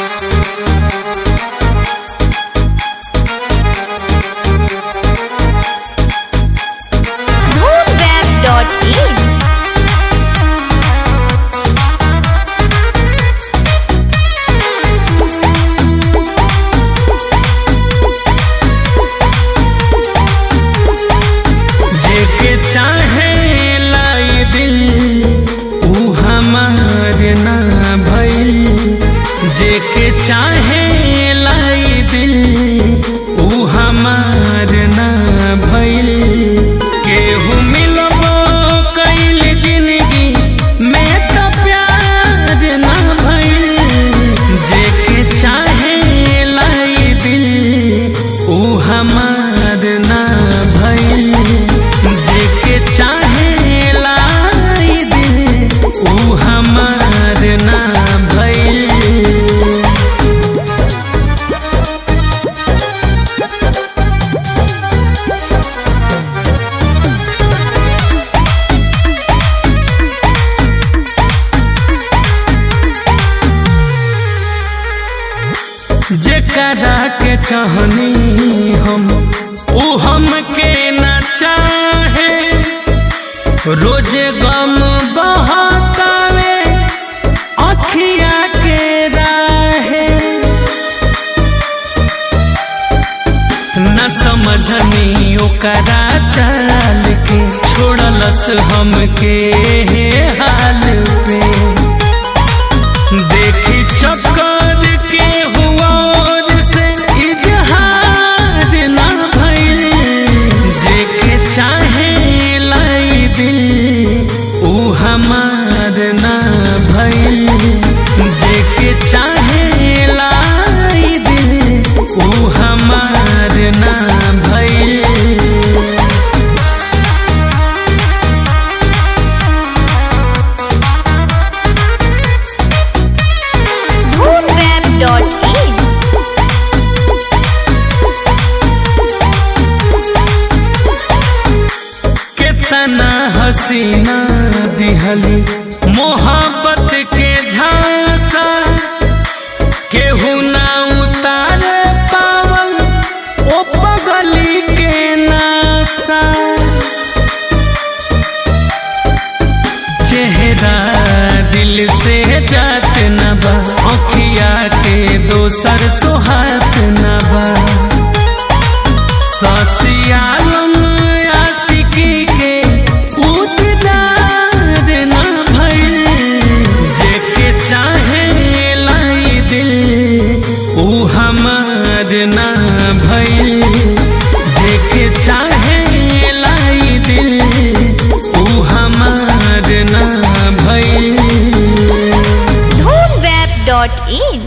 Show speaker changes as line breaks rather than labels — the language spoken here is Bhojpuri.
moonweb.in
जेके चाहे लाई दिल ऊ हमार ना भइल जेके चाहे लाई दिल ऊ हमार ना भइल केहू मिलबो कइल जिंदगी में तो प्यार ना भइल जेके चाहे लाई दिल ऊ हमार ना भइल जेके चाहे लाई दिल ऊ हमार ना भइल जेकरा के चाहनी हम ऊ हमके न चाहे रोजे गम बहकावे अखिया के राहे न समझनी ओकरा चाल के छोड़लस हमके हाल पे देखी चक्कर के हुआ से इजहार ना भइल जेके चाहे लाई दिल ऊ हमार ना भइल जेके चाहे लाई दिल ऊ हमार ना भइल
moonweb.in
कितना हसीना दिहली मोहब्बत के झांसा केहू ना उतार पावल ओ पगली के नासा चेहरा दिल से जात न बा अखिया के दोसर सोहात न बा ससियालम आशिकी के उतदार ना भइल जेके चाहे लाई दिल ऊ हमार ना भइल जेके चाहे लाई दिल ऊ हमार ना भइल
moonweb.in